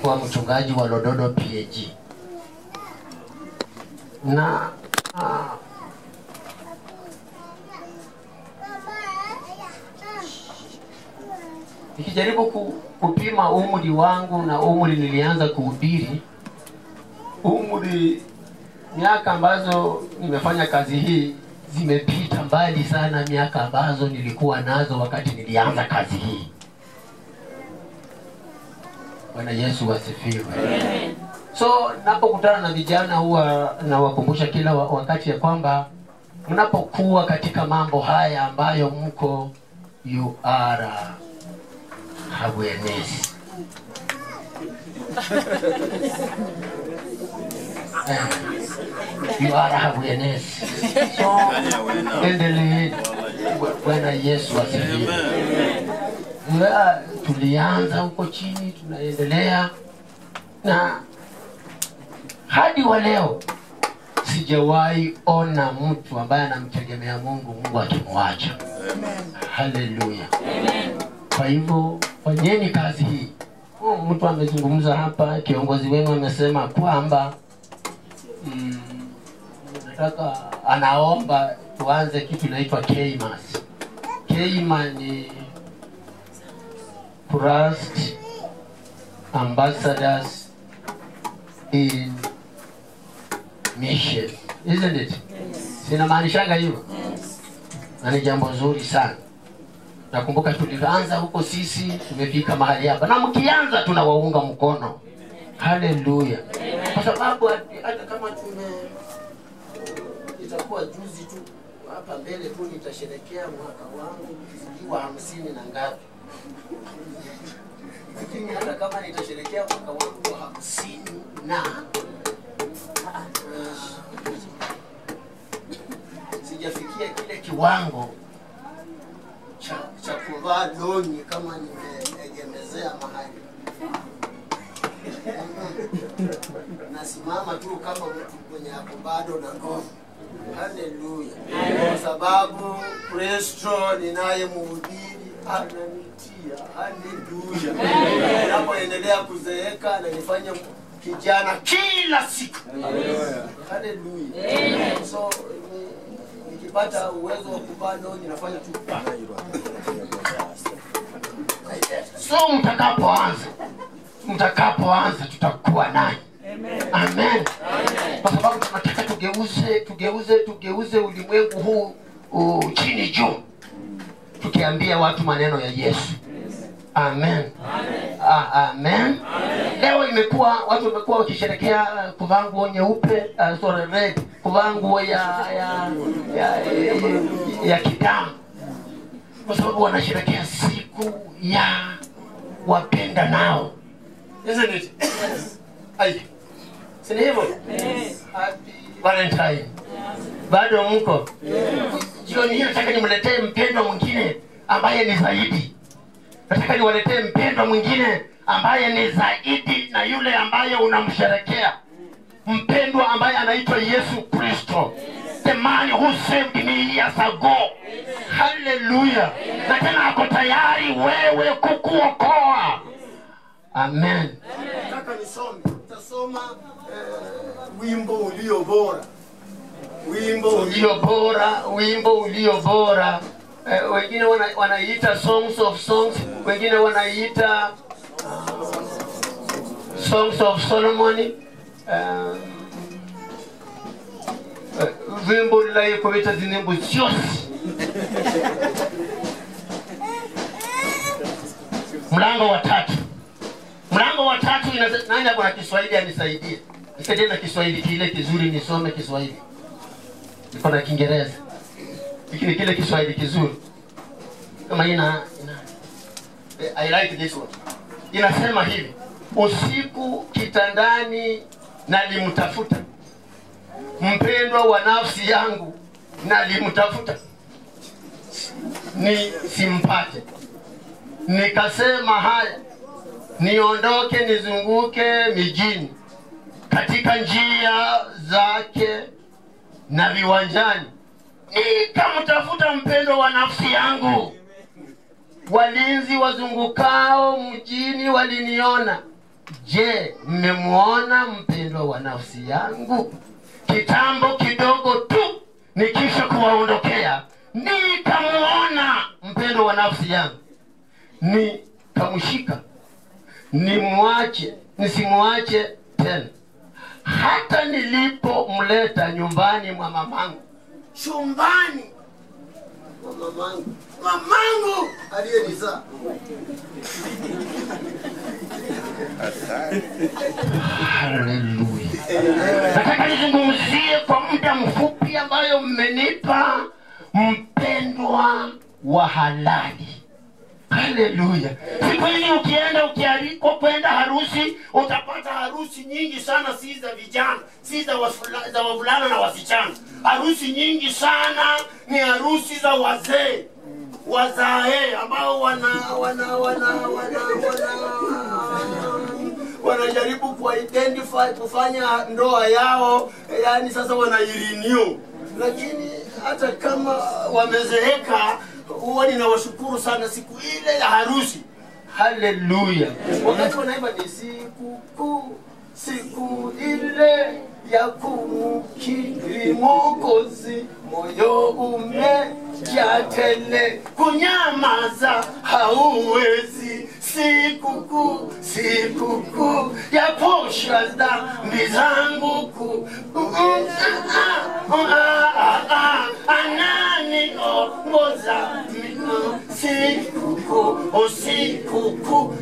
kuwa mchungaji wa Lododo PAG na uh, nikijaribu ku, kupima umri wangu na umri nilianza kuhubiri, umri miaka ambazo nimefanya kazi hii zimepita mbali sana miaka ambazo nilikuwa nazo wakati nilianza kazi hii. Bwana Yesu asifiwe. So napokutana na vijana huwa nawakumbusha kila wa- wakati ya kwamba mnapokuwa katika mambo haya ambayo mko you are awareness. Eh, you are awareness. So endeleeni. Bwana Yesu asifiwe. Wa- tulianza huko chini, tunaendelea na hadi wa leo sijawahi ona mtu ambaye anamtegemea Mungu, Mungu akimwacha. Haleluya! Kwa hivyo fanyeni kazi hii. Oh, mtu amezungumza hapa, kiongozi wenu amesema kwamba mm, nataka anaomba tuanze kitu inaitwa KMAS. KMA ni Christ Ambassadors in Mission, isn't it? Sinamaanishaga hivyo na ni jambo zuri sana. Nakumbuka tulivyoanza huko sisi, tumefika mahali hapa, na mkianza tunawaunga mkono. Haleluya! Kwa sababu hati- hata kama tume itakuwa juzi tu hapa mbele tu nitasherekea mwaka wangu sijui wa hamsini na ngapi, lakini hata kama nitasherekea mwaka wangu wa hamsini na sijafikia kile kiwango cha, cha kuvaa longi kama nimeegemezea mahali nasimama tu kama mtu mwenye ako bado na nguvu. Haleluya! Kwa sababu Kristo ninayemhubiri ananitia. Haleluya! Napoendelea kuzeeka ananifanya kijana kila siku. Haleluya! So ni- nikipata uwezo wa kuvaa longi nafanya tu so mtakapoanza mtakapoanza tutakuwa naye amen kwa sababu tunataka tugeuze tugeuze tugeuze ulimwengu huu uh, chini juu tukiambia watu maneno ya yesu amen Ah, amen leo imekuwa watu wamekuwa wakisherekea kuvaa nguo nyeupe uh, sorry red kuvaa nguo ya ya ya, ya, ya kidamu kwa sababu wanasherekea siku ya wapenda nao Isn't it? Ai. Si ni hivyo? Happy Valentine. Bado mko? Jioni hii nataka nimletee mpendwa mwingine ambaye ni zaidi. Nataka niwaletee mpendwa mwingine ambaye ni zaidi na yule ambaye unamsherekea. Mpendwa ambaye anaitwa Yesu Kristo. The man who saved me years ago. Hallelujah. Na tena ako tayari wewe kukuokoa. Amen. Nataka nisome. Nitasoma eh, wimbo ulio bora. Wimbo ulio bora, wimbo ulio bora. Eh, wengine wana, wanaiita songs of songs, wengine wanaiita uh, songs of Solomon. Um, eh, vimbo lilayekobeta zinembo zyosi mlango wa tatu mlango wa tatu inase- nani ako na kiswahili anisaidie nisaidie na kiswahili kile kizuri nisome kiswahili niko na kiingereza lakini kile kiswahili kizuri kama ina, ina eh, I like this one inasema hivi usiku kitandani nalimtafuta mpendwa wa nafsi yangu nalimtafuta ni simpate nikasema haya niondoke nizunguke mijini katika njia zake na viwanjani nikamtafuta mpendo wa nafsi yangu walinzi wazungukao mjini waliniona je mmemwona mpendwa wa nafsi yangu kitambo kidogo tu nikisha kuwaondokea nikamwona mpendwa wa nafsi yangu nikamshika nimwache nisimwache tena hata nilipomleta nyumbani mwa mamangu chumbani mwa mamangu mamangu aliyenizaa haleluya nataka nizungumzie kwa muda mfupi ambayo mmenipa mpendwa wa halali haleluya siku hizi ukienda ukialikwa kwenda harusi utapata harusi nyingi sana si za vijana si za wasula- za wavulana na wasichana harusi nyingi sana ni harusi za wazee wazae ambao wana wana wana wana wana wanajaribu kuidentify kufanya ndoa yao yani sasa wanairenew lakini hata kama wamezeeka huwa ninawashukuru sana siku ile ya harusi haleluya wakati wanaimba ni siku kuu siku ile ya kumkiri mokozi moyo umejaa tele kunyamaza hauwezi sikukuu sikukuu ya posha dhambi zangu kuu ananiongoza sikukuu sikukuu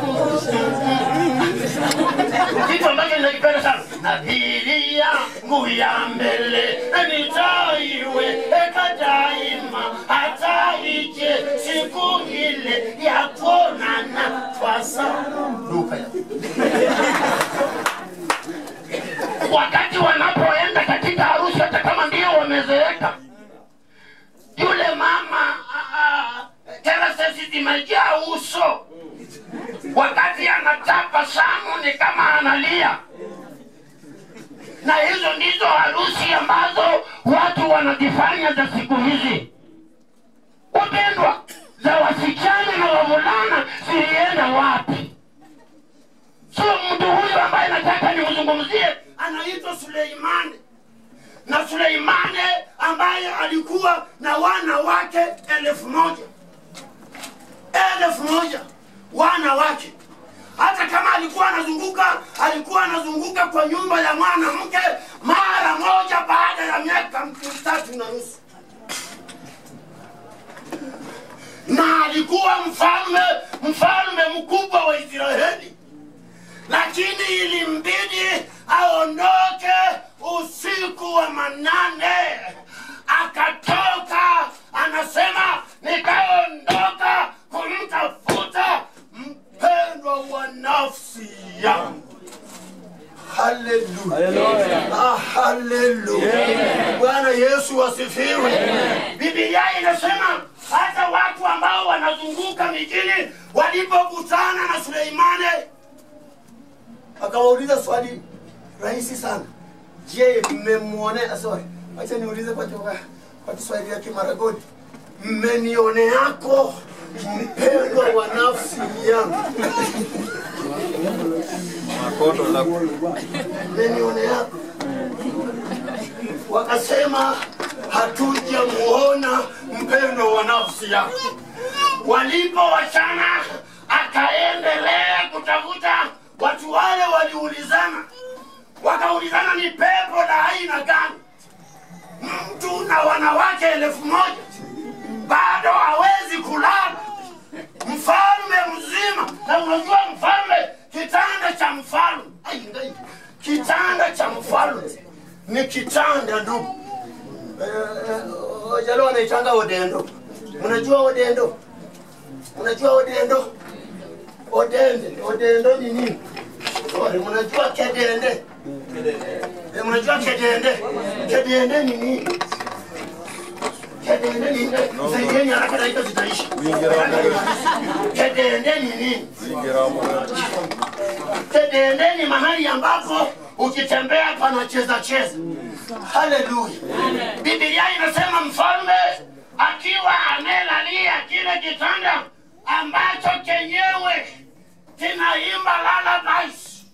kitu ambacho ninakipenda sana nadhiri yangu ya mbele nitaiweka daima hata ije siku ile ya kuonana kwa sanduka ya wakati wanapoenda katika harusi hata kama ndio wamezeeka yule mama terasesi zimejaa uso wakati anatabasamu ni kama analia na hizo ndizo harusi ambazo watu wanazifanya za siku hizi wapendwa za wasichana na wavulana zilienda wapi sio mtu huyu ambaye nataka nimzungumzie anaitwa suleimani na suleimani ambaye alikuwa na wana wake elfu moja elfu moja wana wake hata kama alikuwa anazunguka alikuwa anazunguka kwa nyumba ya mwanamke mara moja baada ya miaka mitatu na nusu na alikuwa mfalme mfalme mkubwa wa israeli lakini ilimbidi aondoke usiku wa manane akatoka anasema nikaondoka kumtafuta mpendwa wa nafsi yangu haleluya Ah, haleluya bwana yesu asifiwe bibilia inasema hata watu ambao wanazunguka mijini walipokutana na suleimani akawauliza swali rahisi sana je mmemwonea sorry wacha niulize kwa kwa, kwa kiswahili ya kimaragodi mmenioneako mpendwa wa nafsi yangu mmenioneako wakasema hatujamuona mpendwa wa nafsi yako walipowachana akaendelea kutafuta watu wale waliulizana wakaulizana ni pepo la aina gani mtu na wanawake elfu moja bado hawezi kulala mfalme mzima na unajua mfalme kitanda cha mfalme Ai, ngai. kitanda cha mfalme ni kitanda ndugu Eh, jalo wanaitanga odendo mnajua odendo mnajua odendo odende odendo ni nini Sorry, mnajua kedende Eh, mnajua kedende kedende ni nini kedende ni nini saidieni haraka dakika zitaisha kedende ni nini kedende ni mahali ambapo ukitembea panacheza cheza haleluya bibilia inasema mfalme akiwa amelalia kile kitanda ambacho kenyewe kinaimba lullabies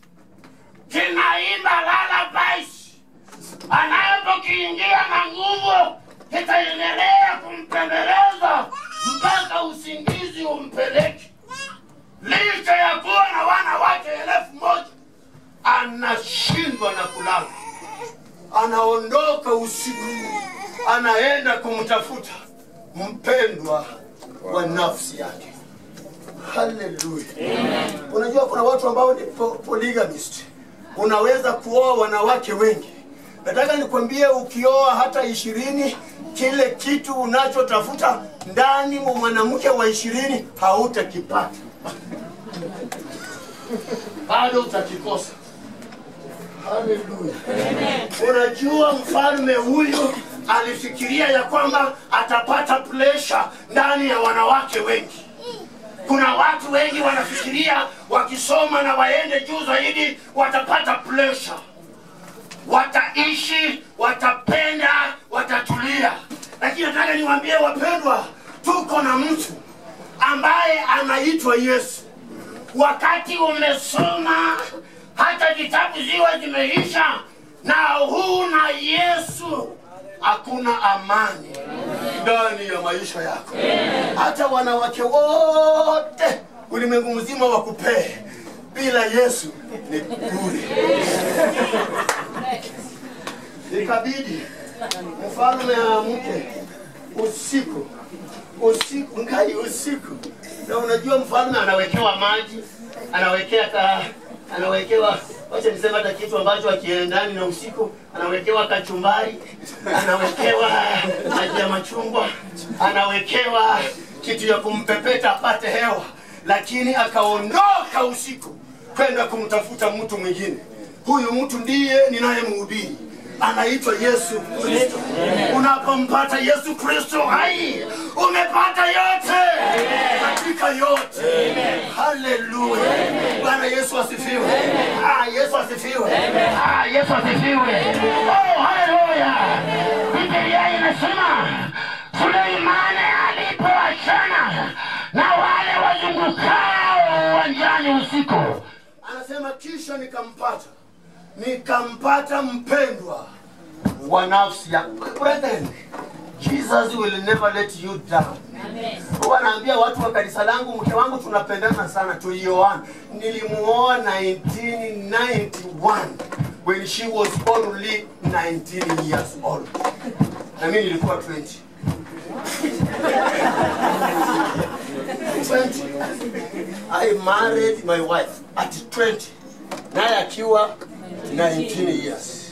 anaondoka usiku anaenda kumtafuta mpendwa wa nafsi yake haleluya unajua kuna watu ambao ni po polygamist unaweza kuoa wanawake wengi nataka nikwambie ukioa hata ishirini kile kitu unachotafuta ndani mwa mwanamke wa ishirini hautakipata bado utakikosa haleluya unajua mfalme huyu alifikiria ya kwamba atapata presha ndani ya wanawake wengi kuna watu wengi wanafikiria wakisoma na waende juu zaidi watapata presha wataishi watapenda watatulia lakini nataka niwaambie wapendwa tuko na mtu ambaye anaitwa yesu wakati umesoma hata vitabu ziwa zimeisha na huna yesu hakuna amani ndani ya maisha yako hata wanawake wote ulimwengu mzima wakupee bila yesu ni bure ikabidi mfalme aamke usiku usiku ngai usiku na unajua mfalme anawekewa maji anawekea ka, anawekewa wacha niseme hata kitu ambacho akiendani na usiku anawekewa kachumbari anawekewa maji ya machungwa anawekewa kitu ya kumpepeta apate hewa lakini akaondoka usiku kwenda kumtafuta mtu mwingine huyu mtu ndiye ninayemhubiri anaitwa yesu kristo unapompata yesu kristo hai umepata yote katika yote haleluya bwana yesu asifiwe ah, yesu asifiwe Ah, Yesu asifiwe. Oh, haleluya. Biblia inasema Suleimani alipoachana na wale wazungukao uwanjani usiku, anasema kisha nikampata nikampata mpendwa wa nafsi yako brethren jesus will never let you down huwa naambia watu wa kanisa langu mke wangu tunapendana sana tulioana nilimuoa 1991 when she was only 19 years old na mimi nilikuwa 20 20 I married my wife at 20 naye akiwa 19 years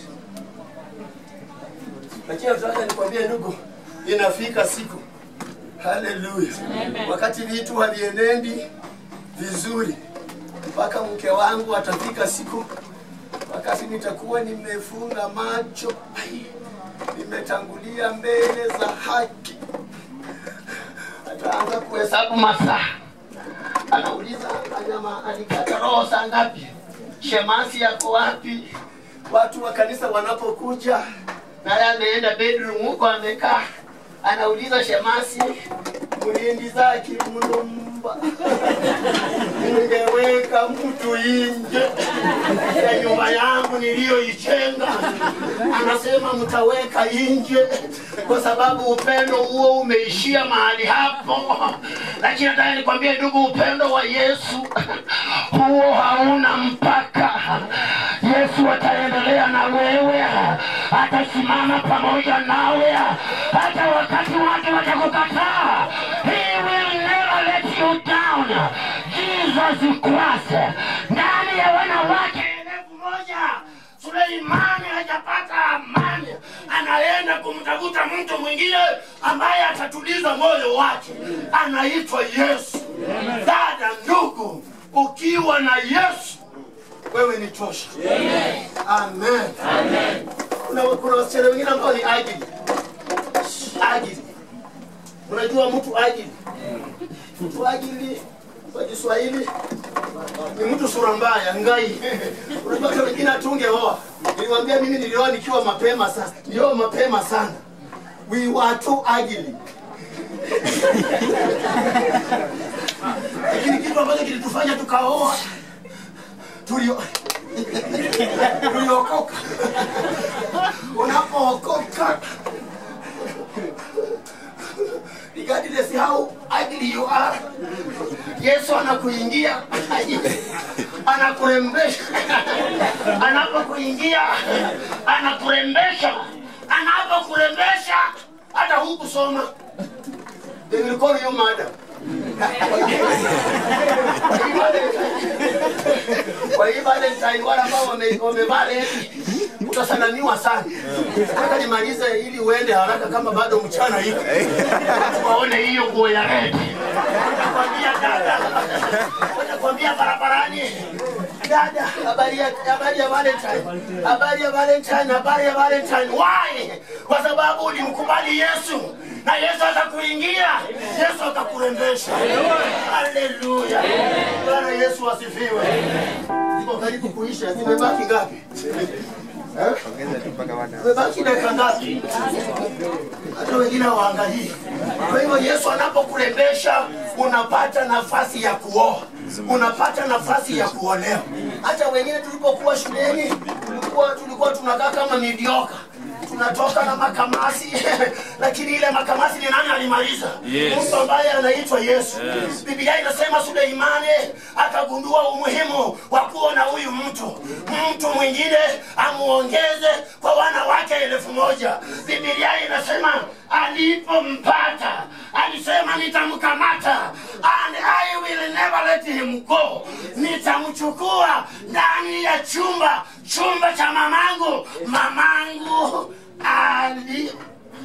lakini nataka nikwambie ndugu inafika siku haleluya wakati vitu havienendi vizuri mpaka mke wangu atafika siku wakati nitakuwa nimefunga macho ai, nimetangulia mbele za haki ataanza kuhesabu masaa anauliza anyama alikata roho saa ngapi shemasi yako wapi watu wa kanisa wanapokuja naye ameenda bedroom huko amekaa anauliza shemasi mlindi zake mlumba ningeweka mtu nje ya nyumba yangu niliyoichenga anasema mtaweka nje kwa sababu upendo huo umeishia mahali hapo lakini nataka nikwambie ndugu upendo wa yesu huo hauna mpaka yesu ataendelea na wewe atasimama pamoja nawe hata wakati watu watakukataa he will never let you down jesus christ ndani ya wanawake elfu moja suleimani hajapata amani anaenda kumtafuta mtu mwingine ambaye atatuliza moyo wake anaitwa yesu dada ndugu ukiwa na yesu wewe ni tosha amen kuna, kuna wasichana wengine ambao ni ajili ajili unajua mtu ajili mtu ajili kwa kiswahili ni mtu sura mbaya ngai unajua hata wengine hatungeoa niliwambia mimi nilioa nikiwa mapema sasa nilioa mapema sana we were too ajili lakini kitu ambacho kilitufanya tukaoa tulio tuliokoka unapookoka regardless how ugly you are yesu anakuingia anakurembesha anapokuingia anakurembesha anapokurembesha hata hukusoma they will call you madam kwa hii valentine wale ambao wame- wamevaa redi utasalamiwa sana nataka nimalize ili uende haraka kama bado mchana iko waone hiyo nguo ya redi watakwambia dada watakwambia barabarani dada habari ya habari ya valentine habari ya valentine habari ya valentine why kwa sababu ulimkubali yesu na yesu atakuingia yesu atakurembesha haleluya bwana yesu asifiwe ziko karibu kuisha zimebaki ngapi Eh? zimebaki dakika ngapi hata wengine hawaangalii kwa hivyo yesu anapokurembesha unapata nafasi ya kuoa unapata nafasi ya kuolewa hata wengine tulipokuwa shuleni tulikuwa tulikuwa tunakaa kama midioka tunatoka na makamasi lakini ile makamasi ni nani alimaliza Yes. mtu ambaye anaitwa yesu biblia inasema suleimani akagundua umuhimu wa kuwa na huyu mtu mtu mwingine amuongeze kwa wanawake elfu moja biblia inasema alipompata alisema nitamkamata and I will never let him go nitamchukua ndani ya chumba chumba cha mamangu mamangu ali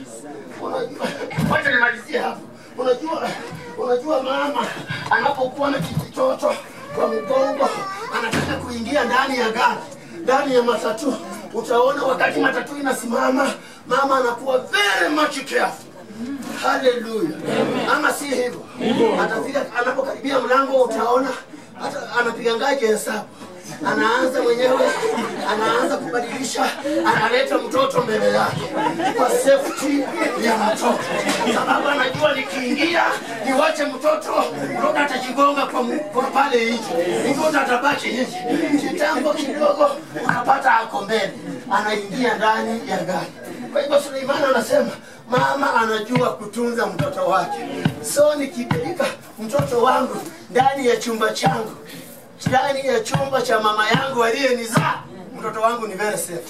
Unajua- wacha nimalizie hapo unajua unajua mama anapokuwa na kijitoto kwa mgongo anataka kuingia ndani ya gari ndani ya matatu utaona wakati matatu inasimama mama anakuwa very much careful haleluya ama si hivyo atafika anapokaribia mlango utaona hata anapiga ngaje hesabu anaanza mwenyewe anaanza kubadilisha analeta mtoto mbele yake kwa safety ya mtoto sababu anajua nikiingia niwache mtoto mtoto atajigonga kwa, mu- kwa pale nje mtoto atabaki nje kitambo kidogo unapata ako mbele anaingia ndani ya gari kwa hivyo Suleimani anasema mama anajua kutunza mtoto wake, so nikipeleka mtoto wangu ndani ya chumba changu, ndani ya chumba cha mama yangu aliyenizaa, mtoto wangu ni very safe.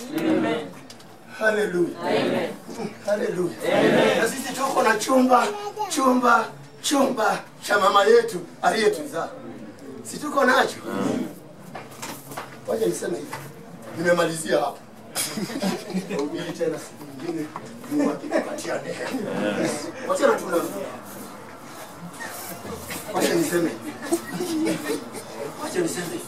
Haleluya, Mm, haleluya. Na sisi tuko na chumba chumba chumba cha mama yetu aliyetuzaa, si tuko nacho? Wacha niseme hivi, nimemalizia hapo. Ubiri tena siku nyingine Mungu akitupatia neema. Wacha na tuna Wacha niseme. Wacha niseme.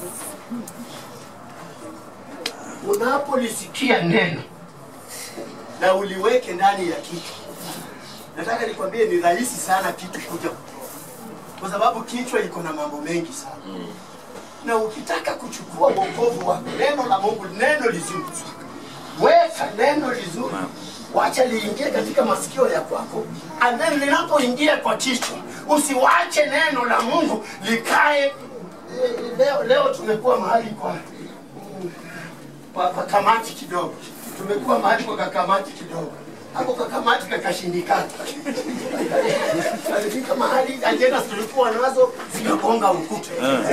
Unapolisikia neno na uliweke ndani ya kichwa, nataka nikwambie ni rahisi sana kitu kuja kutoka, kwa sababu kichwa iko na mambo mengi sana na ukitaka kuchukua wokovu wako, neno la Mungu, neno lizuri, weka neno lizuri, wacha liingie katika masikio ya kwako, and then linapoingia kwa kichwa, usiwache neno la Mungu likae. Eh, Leo, leo tumekuwa mahali kwa mm, kwa, kwa kamati kidogo, tumekuwa mahali kwa kakamati kidogo hapo kakamati kakashindikana. Alifika mahali ajenda tulikuwa nazo zikagonga ukuta.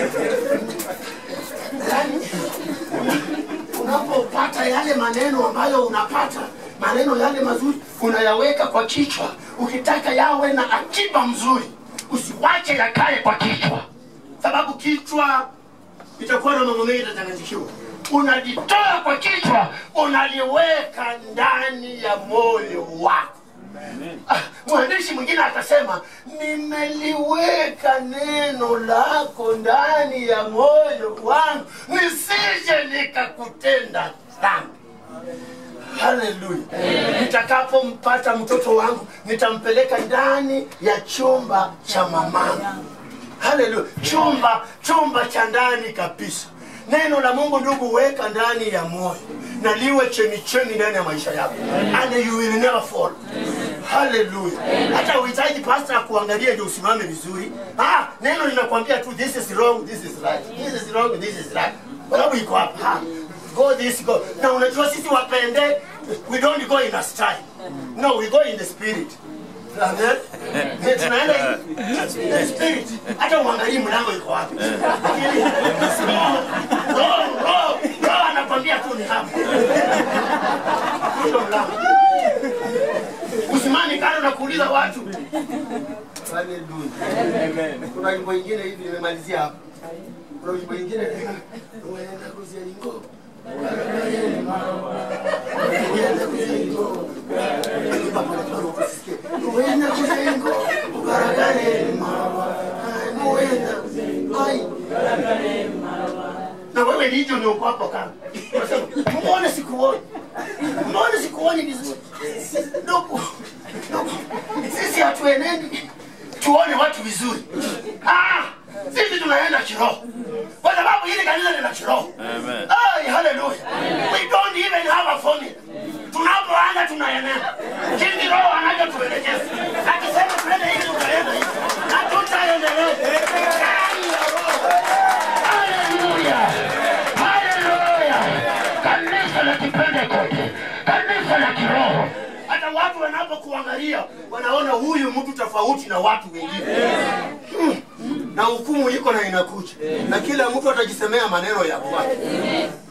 Yaani, unapopata yale maneno ambayo unapata maneno yale mazuri unayaweka kwa kichwa, ukitaka yawe na akiba mzuri, usiwache yakae kwa kichwa, sababu kichwa itakuwa na mambo mengi itachanganyikiwa. Unalitoa kwa kichwa, unaliweka ndani ya moyo wako. Ah, mwandishi mwingine atasema nimeliweka neno lako ndani ya moyo wangu nisije nikakutenda dhambi haleluya nitakapompata mtoto wangu nitampeleka ndani ya chumba cha mamangu haleluya chumba chumba cha ndani kabisa neno la mungu ndugu weka ndani ya moyo na liwe chemichemi ndani ya maisha yako and you will never fall haleluya hata uhitaji pasta akuangalie ndio usimame vizuri ah, neno linakwambia tu this is wrong this is right this is wrong this is right kwa sababu iko hapa ah, go this go na unajua sisi wapende we don't go in a style no we go in the spirit Amen. Eh, tunaenda hivi. The spirit. hata uangalii mlango iko wapi Lakini, roho roho roho roho anakwambia tu ni hapa Ndio mlango usimani kando na kuuliza watu Haleluya. kuna wimbo ingine hivi nimemalizia hapa kuna wimbo ingine uenda kuzialingo uenda kuzialingo ugaragare uenda ai na wewe ndicho ni uko hapo kama muone sikuoni muone sikuoni vizuri ndugu ndugu sisi hatuenendi tuone watu vizuri ah sisi tunaenda kiroho kwa sababu hili kanisa lina kiroho Amen. Ay, hallelujah. We don't even have a formula. Tunapoanza tunaenea. Jinsi roho anavyotuelekeza. Akisema tuende hivi tunaenda hivi. Na tutaendelea. Ndani ya roho. Haleluya! Haleluya! Kanisa la Kipentekoste, kanisa la kiroho. Hata watu wanapokuangalia wanaona huyu mtu tofauti na watu wengine. Hmm. Na hukumu iko na inakuja. Na kila mtu atajisemea maneno ya kwake.